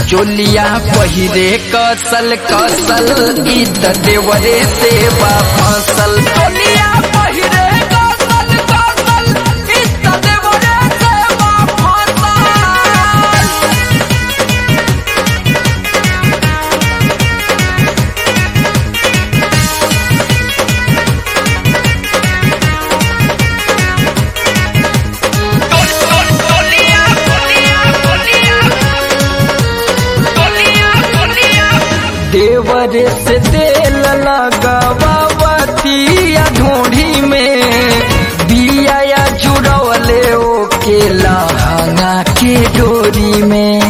चोलिया पहिरे कसल कसल ई त देवरे सेवा फसल चोलिया पहिरे कसल कसल ई त देवरे सेवा फसल देवर से तेल लगावतिया ढूंढी में बिया या जुड़वले ओके लहंगा के डोरी में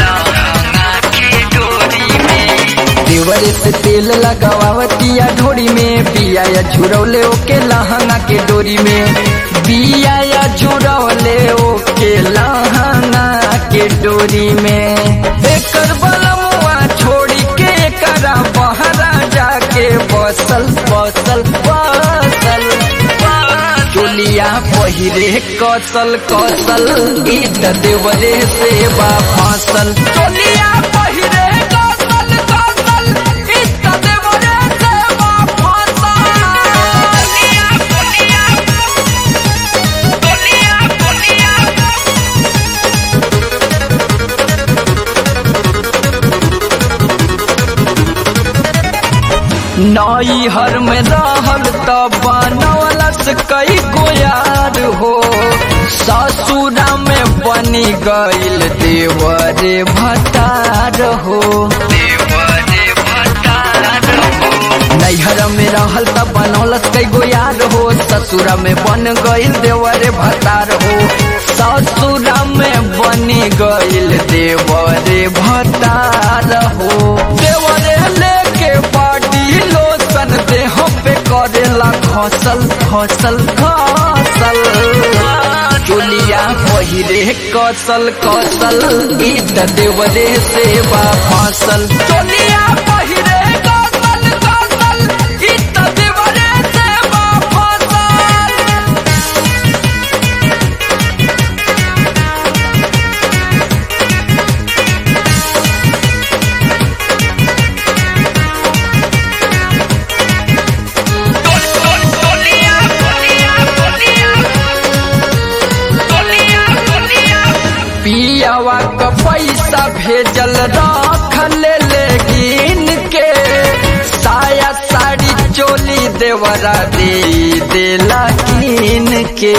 देवर से तेल लगावतिया ढोरी में बिया या जुड़वले ओके लहंगा के डोरी में बिया या जुड़वले ओके लहंगा के डोरी में एकर बलमुआ छोड़ी के करा बहरा जाके बसल बसल बसल चोलिया पहिरे कसल कसल ई त देवरे सेवा फसल चोलिया पहिरे कसल कसल ई त देवरे सेवा फसल चोलिया चोलिया चोलिया चोलिया नई हर में रहल त बनवलस कई गोयार हो ससुरा में बनी गईल देवरे भतार हो नैहर में रहल त बनौलस कई गोयार हो ससुरा में बन गईल देवरे भतार हो ससुरा में बनी गईल देवरे भतार हो देवरे लेके बाडी लोसन देह पे करेला खसल खसल खसल चोलिया पहिरे कसल कसल ई त देवरे सेवा फसल चोलिया पहिरे कसल कसल ई त देवरे सेवा फसल पियावा क पैसा भेजल रख ले लेकिन के साया साड़ी चोली देवरा दे देला कीन के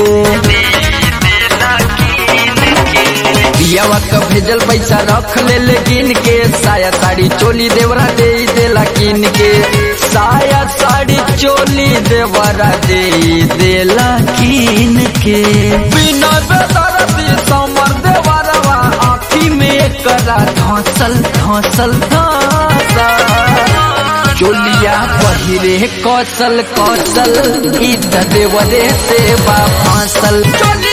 पियावा क भेजल पैसा रख ले लेकिन के साया साड़ी चोली देवरा दे देला कीन के साया साड़ी चोली देवरा दे देला कीन के बिना बेदरदी समर देवरवा आँखी में करा धसल धसल धसल चोलिया पहिरे कौशल कौशल ई त देवरे सेवा फांसल चोलिया